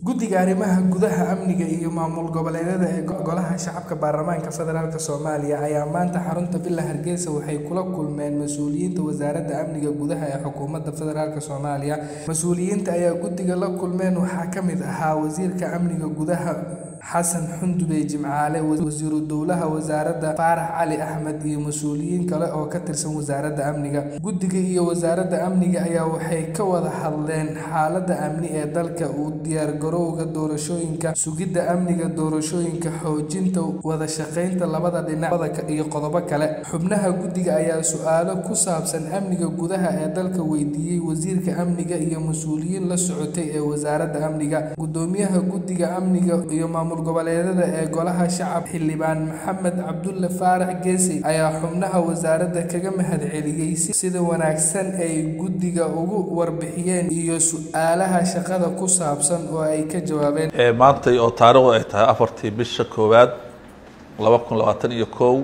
guddiga arrimaha gudaha amniga iyo maamul goboleedyada ee golaha shacabka baarlamaanka federaalk soomaaliya ayaa maanta xarunta villa hargeysa waxay kula kulmeen mas-uuliyiinta wasaaradda amniga gudaha ee xukuumadda federaalk soomaaliya mas-uuliyiinta ayaa guddiga la kulmeen waxaa ka mid ahaa wasiirka amniga gudaha xasan xundube jimcaale wasiiru dowlaha wasaaradda faarax cali axmed iyo mas-uuliyiin kale oo ka tirsan wasaaradda amniga guddiga iyo wasaaradda amniga ayaa waxay ka wada hadleen xaaladda amni ee dalka u diyaargarowga doorashooyinka sugidda amniga doorashooyinka xoojinta wada shaqaynta labada dhinac iyo qodobo kale xubnaha guddiga ayaa su-aalo ku saabsan amniga gudaha ee dalka weydiiyey wasiirka amniga iyo mas-uuliyiin la socotay ee wasaaradda amniga gudoomiyaha guddiga amniga iyo maamul goboleedyada ee golaha shacab xildhibaan maxamed cabdulle faarax geesi ayaa xubnaha wasaaradda kaga mahadceliyey sida wanaagsan ay guddiga ugu warbixiyeen iyo su-aalaha shaqada ku saabsan oo ay ka jawaabeen maantay oo taariikhdu ay tahay afartii bisha koowaad laba kun labaatan iyo kow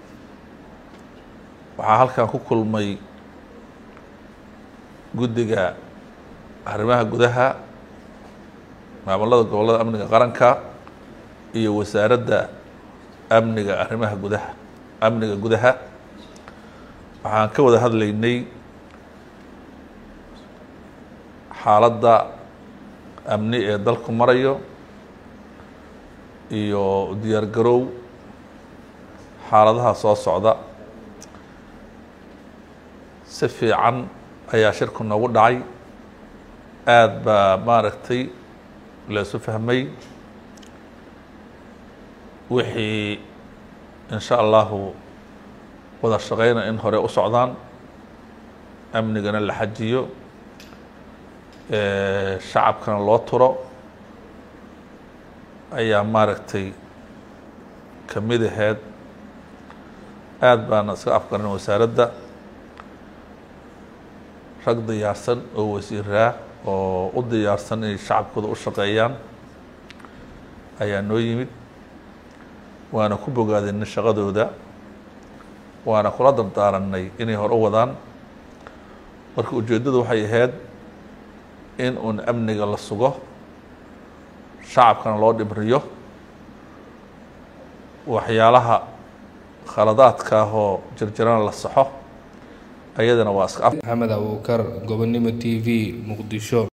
waxaa halkan ku kulmay guddiga arrimaha gudaha maamulada gobollada amniga qaranka iyo wasaaradda amniga arrimaha gudaha amniga gudaha waxaan ka wada hadlaynay xaaladda amni ee dalku marayo iyo diyaar garow xaaladaha soo socda si fiican ayaa shirku noogu dhacay aada baa maaragtay la isu fahmay wixii in sha allahu wada shaqeyna in hore u socdaan amnigana la xajiyo shacabkana loo turo ayaa maaragtay ka mid aheyd aada baana iska afgaran wasaaradda rag diyaarsan oo wasiiraa oo u diyaarsan inay shacabkooda u shaqeeyaan ayaa noo yimid waana ku bogaadinay shaqadooda waana kula dardaaranay inay hor u wadaan marka ujeeddadu waxay ahayd in uun amniga la sugo shacabkana loo dhibriyo waxyaalaha khaladaadka ah oo jirjirana la saxo ayadana waa iska maxamed abuukar gobonimo t v muqdisho